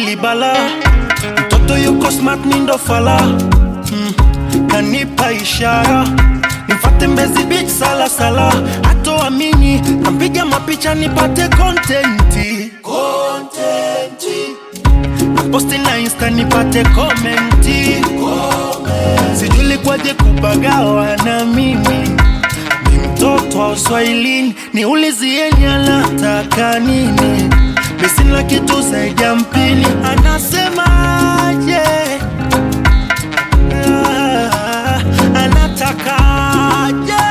hili bala mtoto yuko smart mindo fala mm. kanipa ishara nifate mbezi beach sala sala hatoamini kampiga mapicha nipate kontenti posti na insta nipate komenti sijuli kwaje kupagawa na mimi ni mtoto wa uswahilini niulizieni anataka nini misina kitu zaidi ya mpini anasemaje Ah, anatakaje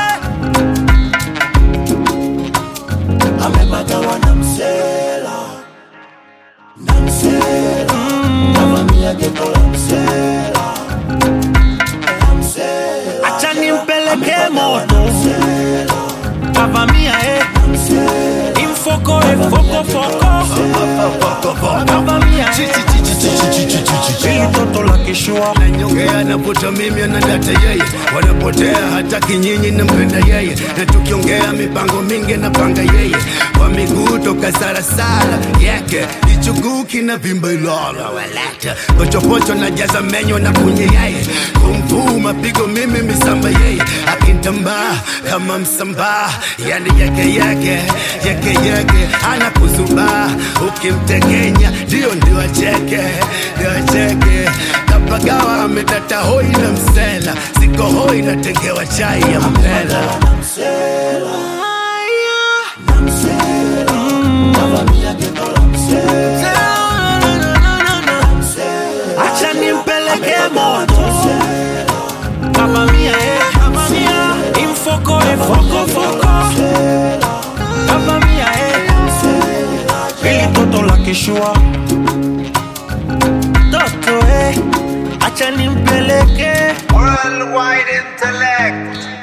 amepagawa na msela na msela kavamia geto la msela la msela acha nimpeleke moto kavamia eh. imfoko efokofoko kavamia eh. ili toto la kishua Nyongea navuta mimi na data yeye, wanapotea hata kinyinyi nampenda yeye, na tukiongea mipango mingi napanga yeye, kwa miguu toka sarasara yake ichuguu kina vimba ilala walata pochopocho na jaza menyo na kunye yeye, kumvuu mapigo mimi misamba yeye, akintambaa kama msambaa, yani yake yake yake yake anakuzubaa, ukimtekenya ndio ndio acheke ndio acheke kapagawa ametata hoi na msela siko hoi natengewa chai ya mpela na msela na msela kavamia geto la msela acha nimpeleke moto kavamia eh. kavamia imfoko efokofoko kavamia eh. ili toto la kishua toto eh. acha nimpeleke Worldwide intellect.